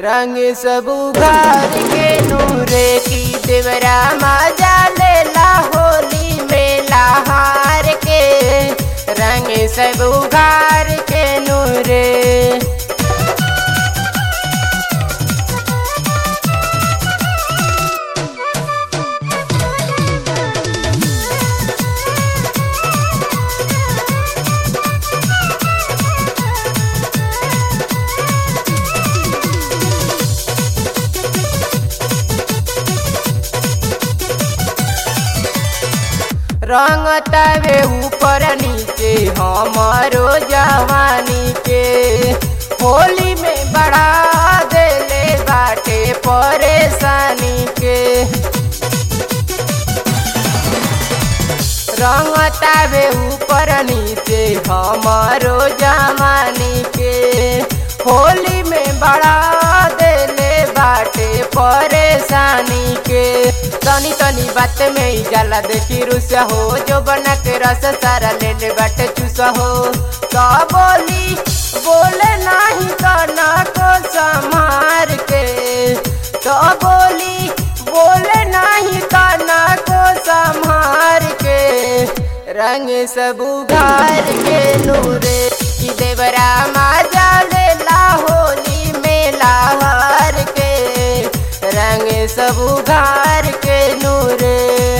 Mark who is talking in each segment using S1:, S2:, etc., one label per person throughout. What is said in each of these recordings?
S1: रंग सब उघार के नूरे की देवरा मजा लेला होली मेला हार के रंग सब उघार के नूरे रंग तवे ऊपर नीचे हमारो जवानी के होली में बढ़ा देले बाटे परेशानी के रंग तवे ऊपर नीचे हमारो जवानी के होली में बढ़ा देले बाटे परेशानी के तनी तनी बात में ही जाला देखी रुसा हो जो बना के रस सारा ले ले बाटे चूसा हो तो बोली बोले नहीं करना को संभार के तो बोली बोले नहीं करना को संभार के रंग सब उघार के नूरे की देवरा माजा लेला होली मेला हार के रंग सब उघार के नूरे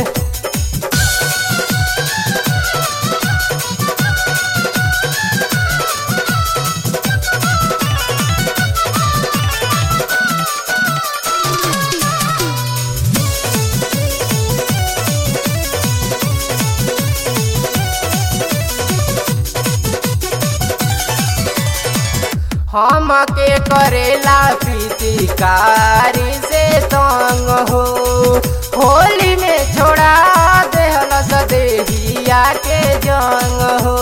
S1: हम के करेला प्रीतिकारी से तंग हो होली में छोड़ा देहल सदेहिया के जंग हो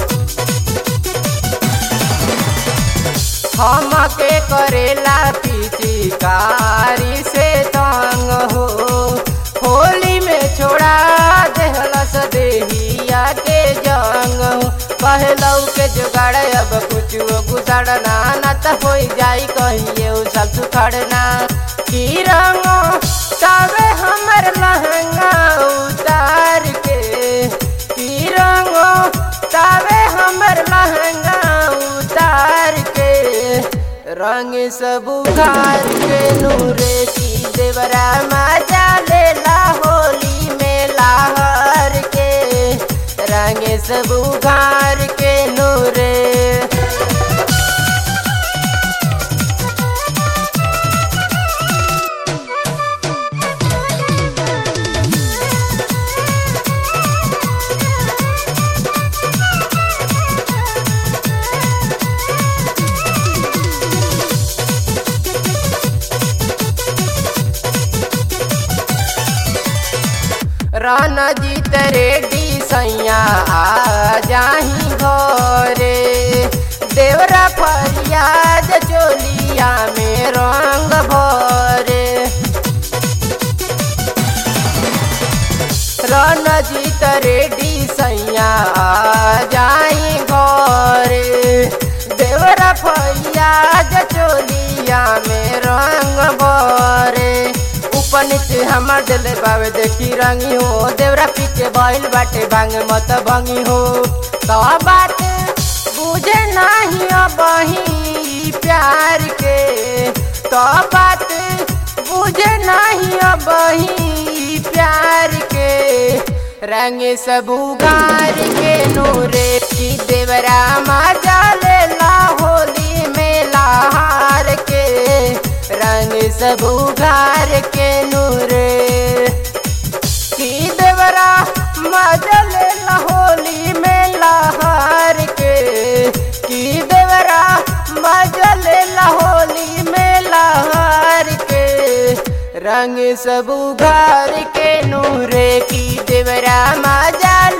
S1: हम के करेला प्रीतिकारी से तंग हो होली में छोड़ा देहल सदेहिया के जंग हो कहलौ के जुगाड़ अब कुछ गुजारना न त हो जाई कहिए उ सब सुखड़ना की रंग तबे हमर लहंगा उतार के की रंग तबे हमर लहंगा उतार के रंग सब उघार के नूरे की देवरा मजा लेला होली मेला हर के रंग सब उघार के नूरे राना जीत रेडी सैया आ जाही घरे देवरा फरियाद चोलिया में रंग भरे राना जीत रेडी सैया आ जाही घरे देवरा फरियाद चोलिया में रंग भरे ऊपर नीचे हमार दिल बावे देखी रंगी हो देवरा पीछे बैल बाटे भांग मत भंगी हो तो बात बुझे नहीं अबही प्यार के तो बात बुझे नहीं अबही प्यार के रंग सब उगार के नूरे की देवरा मजा लेला होली मेला हार के रंग सब उघार के नूरे की देवरा मजा लेला होली मेला हार के की देवरा मजा लेला होली मेला हार के रंग सब उघार के नूरे की देवरा मजा